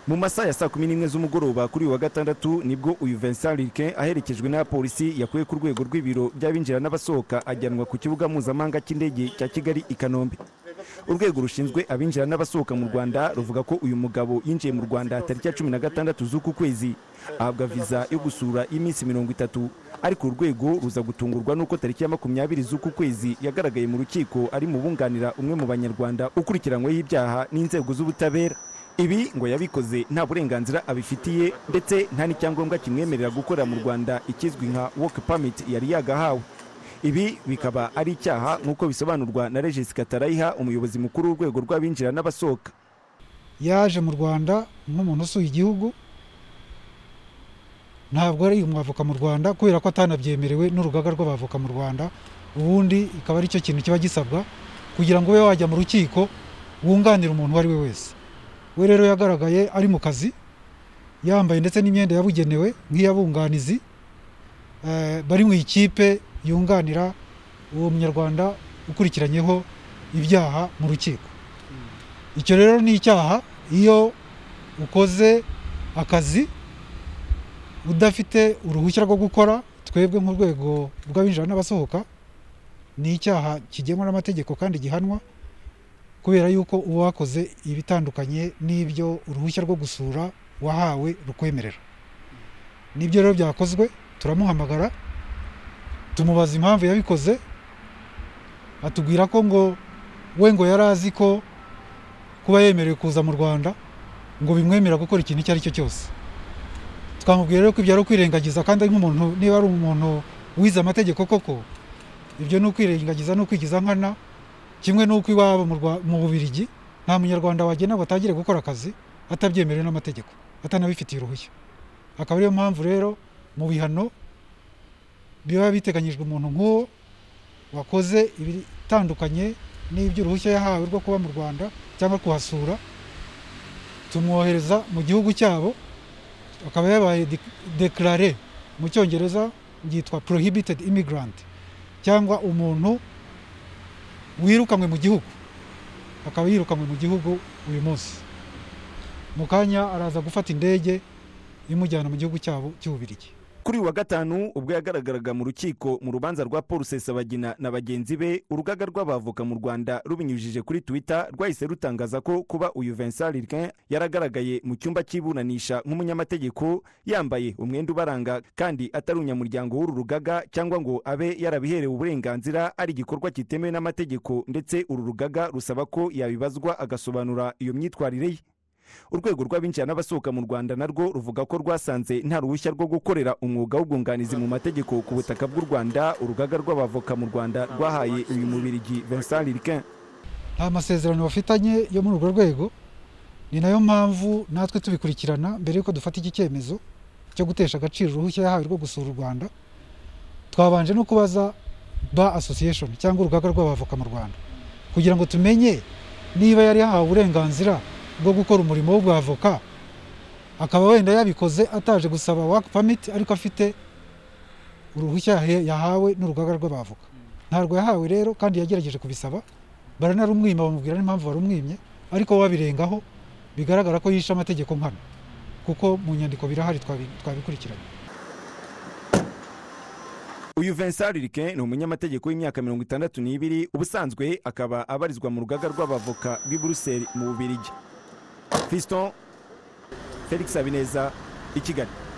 mu masaha ya saa kumi n'imwe z'umugoroba kuri uyu wa gatandatu nibwo uyu Vincent Riquin aherekejwe n'abapolisi yakuwe ku rwego rw'ibiro by'abinjira n'abasohoka ajyanwa ku kibuga mpuzamahanga cy'indege cya Kigali i Kanombe urwego rushinzwe abinjira n'abasohoka mu Rwanda ruvuga ko uyu mugabo yinjiye mu Rwanda tariki ya cumi na gatandatu z'uku kwezi ahabwa viza yo gusura y'iminsi mirongo itatu ariko uru rwego ruza gutungurwa n'uko tariki ya makumyabiri z'uku kwezi yagaragaye mu rukiko ari mu bunganira umwe mu banyarwanda ukurikiranyweho ibyaha n'inzego z'ubutabera ibi ngo yabikoze nta burenganzira abifitiye ndetse nta n'icyangombwa kimwemerera gukorera mu rwanda ikizwi nka woke pamiti yari yagahawe ibi bikaba ari icyaha nk'uko bisobanurwa na regis katarayiha umuyobozi mukuru w'urwego rw'abinjira n'abasohoka yaje mu rwanda nk'umuntu usuye igihugu ntabwo ari umwavoka mu rwanda kubera ko atanabyemerewe n'urugaga rw'abavoka mu rwanda ubundi ikaba ari cyo kintu kiba gisabwa kugira ngo ube wajya mu rukiko wunganira umuntu uwo ari we wese we rero yagaragaye ari mu kazi yambaye ndetse n'imyenda yabugenewe nk'iyabunganizi bari mu ikipe yunganira uwo munyarwanda ukurikiranyeho ibyaha mu rukiko icyo rero ni icyaha iyo ukoze akazi udafite uruhushya rwo gukora twebwe nk'urwego rw'abinjira n'abasohoka ni icyaha kigenwa n'amategeko kandi gihanwa kubera yuko uba wakoze ibitandukanye n'ibyo uruhushya rwo gusura wahawe rukwemerera n'ibyo rero byakozwe turamuhamagara tumubaza impamvu yabikoze atubwira ko ngo we ngo yari azi ko kuba yemerewe kuza mu rwanda ngo bimwemera gukora ikintu icyo ari cyo cyose twamubwira rero ko ibyo ari ukwirengagiza kandi ari nk'umuntu niba ari umuntu wize amategeko koko ibyo ni ukwirengagiza ni ukwigiza nkana kimwe n'uko iwabo mu bubirigi nta munyarwanda wagena ngo atangire gukora akazi atabyemerewe n'amategeko atanabifitiye uruhushya akaba ariyo mpamvu rero mu bihano biba biteganyijwe umuntu nk'uwo wakoze ibitandukanye n'iby'uruhushya yahawe rwo kuba mu rwanda cyangwa kuhasura tumwohereza mu gihugu cyabo akaba yabaye dekarare mu cyongereza byitwa prohibited immigrant cyangwa umuntu wirukanywe mu gihugu akaba yirukanywe mu gihugu uyu munsi mu kanya araza gufata indege imujyana mu gihugu cyabo cy'ububirigi kuri uyu wa gatanu ubwo yagaragaraga mu rukiko mu rubanza rwa paul sesabagina na bagenzi be urugaga rw'abavoka mu rwanda rubinyujije kuri twitter rwahise rutangaza ko kuba uyu vincent rilquin yaragaragaye mu cyumba cy'iburanisha nk'umunyamategeko yambaye umwenda ubaranga kandi atari umunyamuryango w'uru rugaga cyangwa ngo abe yarabiherewe uburenganzira ari igikorwa kitemewe n'amategeko ndetse uru rugaga rusaba ko yabibazwa agasobanura iyo myitwarire ye urwego rw'abinjira n'abasohoka mu rwanda narwo ruvuga ko rwasanze nta ruhushya rwo gukorera umwuga w'ubwunganizi mu mategeko ku butaka bw'u rwanda urugaga rw'abavoka mu rwanda rwahaye uyu mubirigi vincent rilquin nta masezerano bafitanye yo muri urwo rwego ni nayo mpamvu natwe tubikurikirana mbere y'uko dufata iki cyemezo cyo gutesha agaciro uruhushya yahawe rwo gusura u rwanda twabanje no kubaza ba association cyangwa urugaga rw'abavoka mu rwanda kugira ngo tumenye niba yari yahawe uburenganzira bwo gukora umurimo w'ubwavoka akaba wenda yabikoze ataje gusaba waka pamiti ariko afite uruhushya yahawe n'urugaga rw'abavoka ntabwo yahawe rero kandi yagerageje kubisaba baranarumwima bamubwira n'impamvu warumwimye ariko wabirengaho bigaragara ko yishe amategeko nkana kuko mu nyandiko birahari twabikurikiranye uyu vincent ririke ni umunyamategeko w'imyaka mirongo itandatu n'ibiri ubusanzwe akaba abarizwa mu rugaga rw'abavoka b'i buruseli mu bubirigi fiston felix habineza i kigali